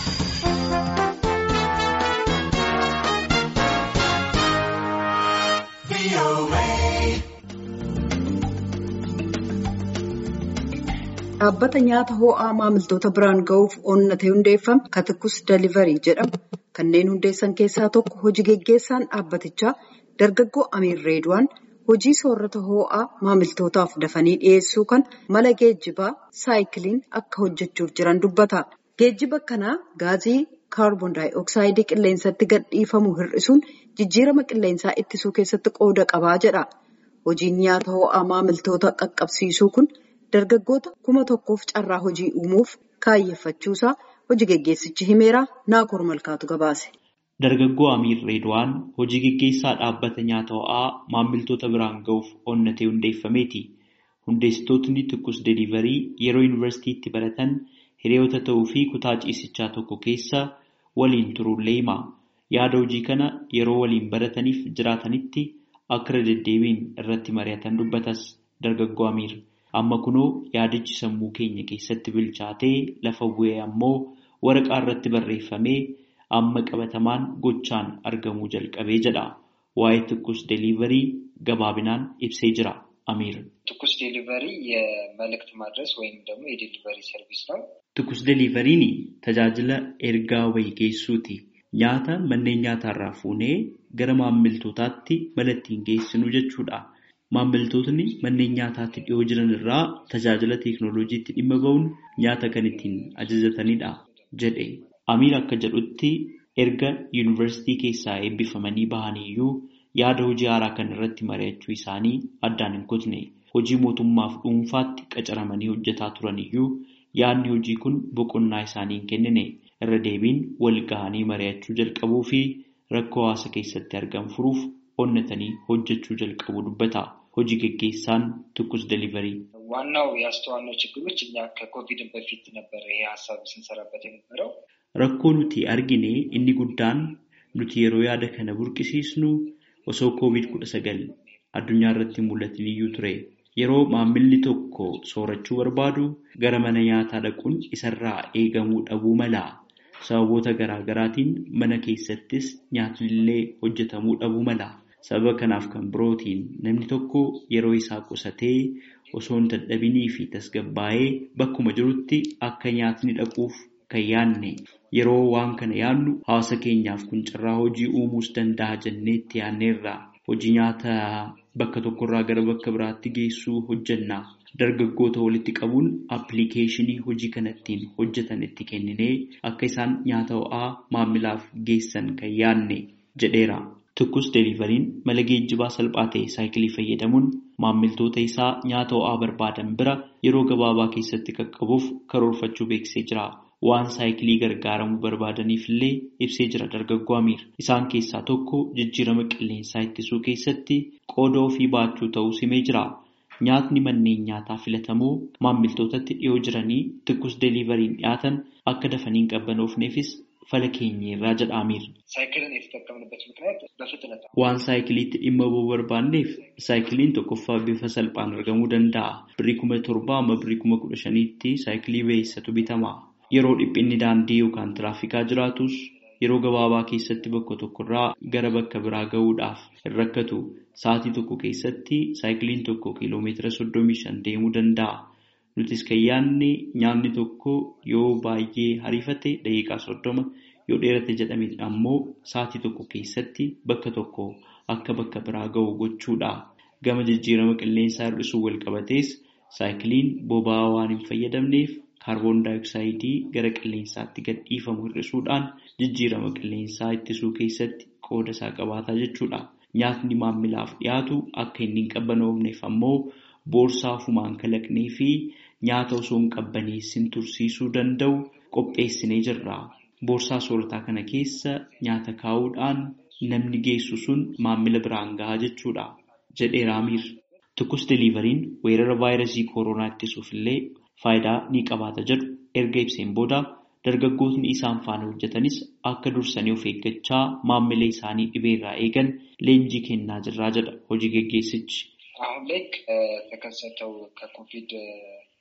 Dhaabbata nyaata ho'aa maamiltoota biraan ga'uuf onnatee hundeeffame Katikus Deliverii jedhamu kanneen hundeessan keessaa tokko hojii geggeessaan dhaabbatichaa dargaggoo Amiir Reedwaan hojii soorata ho'aa maamiltootaaf dafanii dhiyeessuu kan mala geejjibaa saayikiliin akka hojjechuuf jiran dubbata. Geejjiba kanaa gaazii kaarboon daayi'oksayidii qilleensatti gadhiifamu hir'isuun jijjiirama qilleensaa ittisuu keessatti qooda qabaa jedha. Hojiin nyaata ho'aa maamiltoota qaqqabsiisuu kun. Dargaggoota kuma tokkoof carraa hojii uumuuf kaayeffachuusaa hojii geggeessichi himeera Naakoor Malkaatu gabaase. Dargaggoo Amiir Reedwaan hojii geggeessaa dhaabbata nyaata ho'aa maamiltoota biraan ga'uuf onnatee hundeeffameeti. Hundeessitootni Tikkus Deliverii yeroo yuunivarsiitiitti baratan hiriyoota ta'uu fi kutaa ciisichaa tokko keessa waliin turuullee hima. Yaada hojii kana yeroo waliin barataniif jiraatanitti akka deddeebiin irratti mari'atan dubbatas dargaggoo Amiir. Amma kunoo yaadichi sammuu keenya keessatti bilchaatee lafa bu'ee ammoo waraqaa irratti barreeffamee amma qabatamaan gochaan argamuu jalqabee jedha. Waa'ee Tikkus Deliverii gabaabinaan ibsee jira Amiir. ትኩስ ዴሊቨሪ የመልእክት ማድረስ ወይም ደግሞ የዴሊቨሪ ሰርቪስ ነው። Tikkus Deliveriin tajaajila ergaa wayii geessuuti. Nyaata manneen nyaataarraa fuunee gara maamiltootaatti mala ittiin geessinu jechuudha. Maamiltootni manneen nyaataatti dhiyoo jiran irraa tajaajila teekinooloojiitti dhimma ba'uun nyaata kan ittiin ajajatanidha jedhe. Amiir akka jedhutti erga yuunivarsiitii keessaa eebbifamanii bahaniyyuu yaada hojii haaraa kan irratti mari'achuu isaanii addaan hin kutne. Hojii mootummaaf dhuunfaatti qacaramanii hojjetaa turaniyyuu yaadni hojii kun boqonnaa isaanii hin kennine. Irra deebiin wal gahanii mari'achuu jalqabuu fi rakkoo hawaasa keessatti argamu furuuf onnatanii hojjechuu jalqabu dubbata. Hojii geggeessaan Tikkus Deliverii ዋናው ያስተዋልነው ችግሮች እኛ ከኮቪድ በፊት ነበረ ይሄ ሀሳብ ስንሰራበት የነበረው Rakkoo nuti argine inni guddaan nuti yeroo yaada kana burqisiisnu osoo koovid kudha sagal addunyaa irratti mul'atin iyyuu ture. Yeroo maammilli tokko soorachuu barbaadu gara mana nyaataa dhaquun isarraa eegamuu dhabuu mala. Sababoota garaa garaatiin mana keessattis nyaatnillee hojjetamuu dhabuu mala. Sababa kanaaf kan birootiin namni tokko yeroo isaa qusatee osoo hin dadhabinii fi tasgabbaa'ee bakkuma jirutti akka nyaatni dhaquuf kan yaadne yeroo waan kana yaadnu hawaasa keenyaaf kun carraa hojii uumuus danda'a jenneetti yaadneerra. Hojii nyaata bakka tokkorraa gara bakka biraatti geessuu hojjenna. Dargaggoota walitti qabuun appilikeeshinii hojii kanattiin hojjetan itti kenninee akka isaan nyaata ho'aa maamilaaf geessan kan yaadne jedheera. Tikkus Deliveriin mala geejjibaa salphaa ta'e saayikilii fayyadamuun maamiltoota isaa nyaata ho'aa barbaadan bira yeroo gabaabaa keessatti qaqqabuuf karoorfachuu beeksisee jira. Waan saayikilii gargaaramuu barbaadaniif illee ibsee jira dargaggoo Amiir. Isaan keessaa tokko jijjiirama qilleensaa ittisuu keessatti qooda ofii baachuu ta'uu himee jira. Nyaatni manneen nyaataa filatamoo maamiltootatti dhiyoo jiranii Tikkus Deliveriin dhiyaatan akka dafanii hin qabbanoofneefis fala keenyeerraa jedha Amiir. ሳይክልን የተጠቀምንበት ምክንያት በፍጥነት ነው። Waan saayikiliitti dhimma ba'uu barbaanneef saayikiliin tokkoffaa bifa salphaan argamuu danda'a. Birrii kuma torbaa amma birrii kuma kudha shaniitti saayikilii beeksisatu bitama. Yeroo dhiphinni daandii yookaan tiraafikaa jiraatus yeroo gabaabaa keessatti bakka tokkorraa gara bakka biraa gahuudhaaf hin rakkatu. Sa'aatii tokko keessatti saayikiliin tokko kiiloomeetira soddomii shan deemuu danda'a. Nutis kan yaadne nyaanni tokko yoo baay'ee hariifate daqiiqaa soddoma yoo dheerate jedhame ammoo sa'aatii tokko keessatti bakka tokko akka bakka biraa gahu gochuudha. Gama jijjiirama qilleensaa hir'isuu wal qabatees saayikiliin boba'aa waan hin fayyadamneef kaarboon daayoksayidii gara qilleensaatti gadhiifamu hir'isuudhaan jijjiirama qilleensaa ittisuu keessatti qooda isaa qabaataa jechuudha. Nyaatni maamilaaf dhiyaatu akka inni hin qabbanoofneef ammoo boorsaa ofumaan kalaqnee fi nyaata osoo hin qabbaneessin tursiisuu danda'u qopheessinee jirra. Boorsaa soorataa kana keessa nyaata kaa'uudhaan namni geessu sun maamila biraan gahaa jechuudha. jedheera Amiir. Tikkus Deliveriin weerara vaayirasii kooroonaa ittisuuf illee faayidaa ni qabaata jedhu erga ibseen booda dargaggootni isaan faana hojjetanis akka dursanii of eeggachaa maamila isaanii dhibeerraa eegan leenjii kennaa jirraa jedha hojii geggeessichi. አሁን ላይ ከተከሰተው ከኮቪድ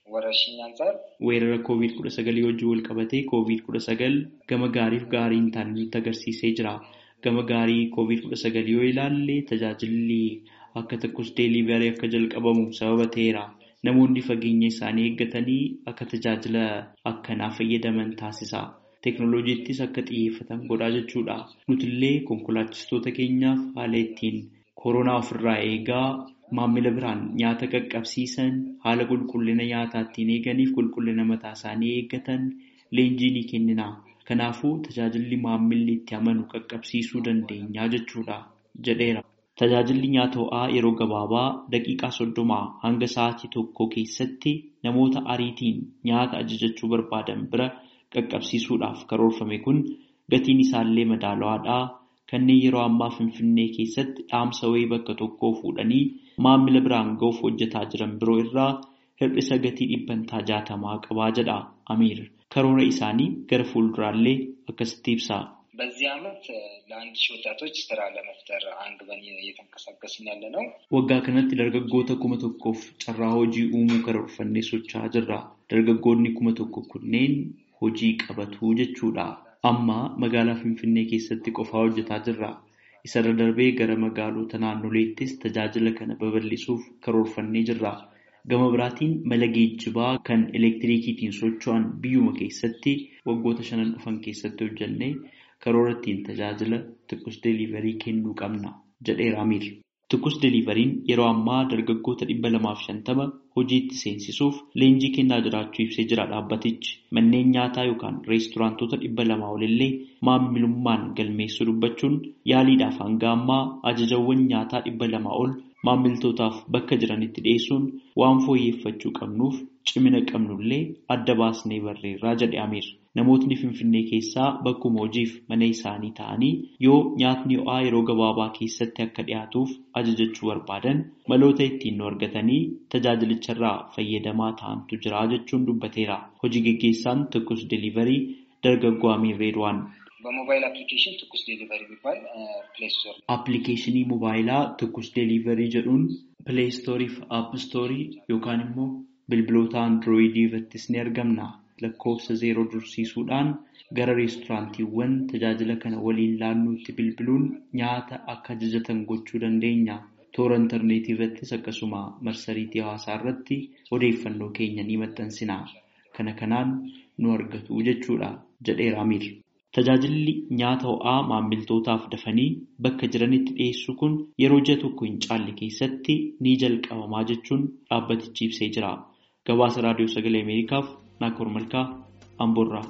ወረርሽኝ አንጻር weerara koovid kudha sagalii wajjin wal qabatee koovid kudha sagal gama gaariif gaarii hin taane nutti agarsiisee jira. Gama gaarii koovid kudha sagalii yoo ilaalle tajaajilli akka tokkos deeliivarii akka jalqabamu sababa ta'eera. Namoonni fageenya isaanii eeggatanii akka tajaajila akkanaa fayyadaman taasisa. Teekinooloojiittis akka xiyyeeffatan godhaa jechuudha. Nutillee konkolaachistoota keenyaaf haala ittiin koronaa ofirraa eegaa Maammila biraan nyaata qaqqabsiisan haala qulqullina nyaataa ittiin eeganiif qulqullina mataa isaanii eeggatan leenjii ni kennina. Kanaafuu tajaajilli maammilli itti amanu qaqqabsiisuu dandeenya jechuudha jedheera. Tajaajilli nyaata ho'aa yeroo gabaabaa daqiiqaa soddomaa hanga sa'aatii tokko keessatti namoota ariitiin nyaata ajajachuu barbaadan bira qaqqabsiisuudhaaf karoorfame kun gatiin isaallee madaalawaadha. Kanneen yeroo ammaa Finfinnee keessatti dhaamsa wayii bakka tokkoo fuudhanii maammila biraan ga'uuf hojjetaa jiran biroo irraa hir'isa gatii dhibbantaa jaatamaa qabaa jedha Amiir. Karoora isaanii gara fuulduraallee akkasitti ibsa. በዚህ ዓመት ለአንድ ሺህ ወጣቶች ስራ ለመፍጠር አንግበን እየተንቀሳቀስን ያለ ነው። Waggaa kanatti dargaggoota kuma tokkoof carraa hojii uumuu karoorfannee socho'aa jirra. Dargaggoonni kuma tokko kunneen hojii qabatu jechuudha. Amma magaalaa Finfinnee keessatti qofaa hojjetaa jirra. Isarra darbee gara magaalota naannoleettis tajaajila kana babal'isuuf karoorfannee jirra. Gama biraatiin mala geejjibaa kan elektiriikiitiin socho'an biyyuma keessatti waggoota shanan dhufan keessatti hojjannee karoora ittiin tajaajila Tukkus Deliiverii kennuu qabna jedheera Amiir. Tukkus Deliiveriin yeroo ammaa dargaggoota dhibba lamaaf shantama hojiitti seensisuuf leenjii kennaa jiraachuu ibsee jira dhaabbatichi. Manneen nyaataa yookaan reesturaantoota dhibba lamaa olillee maamilummaan galmeessuu dubbachuun yaaliidhaaf hanga ammaa ajajawwan nyaataa dhibba lamaa ol maamiltootaaf bakka jiranitti dhiyeessuun waan fooyyeffachuu qabnuuf cimina qabnullee adda baasnee barreerraa jedhe Amiir. Namootni Finfinnee keessaa bakkuma hojiif mana isaanii ta'anii yoo nyaatni ho'aa yeroo gabaabaa keessatti akka dhiyaatuuf ajajachuu barbaadan maloota ittiin nu argatanii tajaajilicharraa fayyadamaa ta'antu jira jechuun dubbateera. Hojii geggeessaan Tukkus Deliiverii dargaggoo Amiir Reedwaan. በሞባይል አፕሊኬሽን ትኩስ ዴሊቨሪ የሚባል ፕሌይ ስቶር Appilikeeshinii mobaayilaa Tukkus Deliiverii jedhuun pileestoorii fi aappistoorii yookaan immoo bilbiloota androoyidii irrattis ni argamna. Lakkoofsa zeeroo dursiisuudhaan gara reesturaantiiwwan tajaajila kana waliin laannuutti bilbiluun nyaata akka ajajatan gochuu dandeenya. Toora intarneetii irrattis akkasuma marsariitii hawaasaa irratti odeeffannoo keenya ni maxxansina. Kana kanaan nu argatu jechuudha jedheera Amiir. Tajaajilli nyaata ho'aa maamiltootaaf dafanii bakka jiranitti dhiyeessu kun yeroo ji'a tokko hin caalle keessatti ni jalqabamaa jechuun dhaabbatichi ibsee jira. Gabaasa Raadiyoo Sagalee Ameerikaaf Naakoor Malkaa Amboorraa.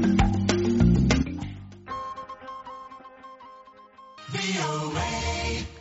VOA.